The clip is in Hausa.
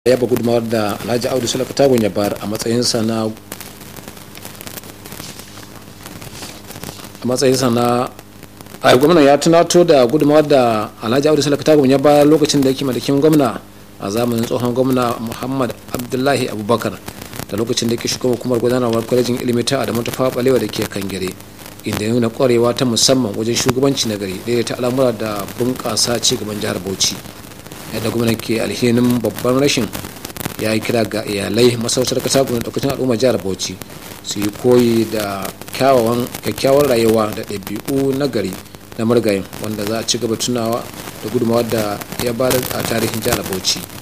yaba gudunmawar da alhaji audu sulaka tagun ya bayar a matsayinsa na a matsayinsa na a gwamna ya tunato da gudunmawar da alhaji audu sulaka tagun ya bayar lokacin da yake madakin gwamna a zamanin tsohon gwamna muhammad abdullahi abubakar da lokacin da yake shugaban hukumar gudanarwar kwalejin ilimi ta adamu ta balewa da ke kan gare inda ya nuna kwarewa ta musamman wajen shugabanci na gari daidaita al'amura da bunƙasa ci gaban jihar bauchi yadda gwamnan ke alhinin babban rashin ya yi kira ga iyalai masarautar kasa gwamnan daukacin al'ummar jihar bauchi su yi koyi da kyakkyawar rayuwa da ɗabi'u na gari na murgayin wanda za a ci gaba tunawa da gudunmawar da ya bada a tarihin jihar bauchi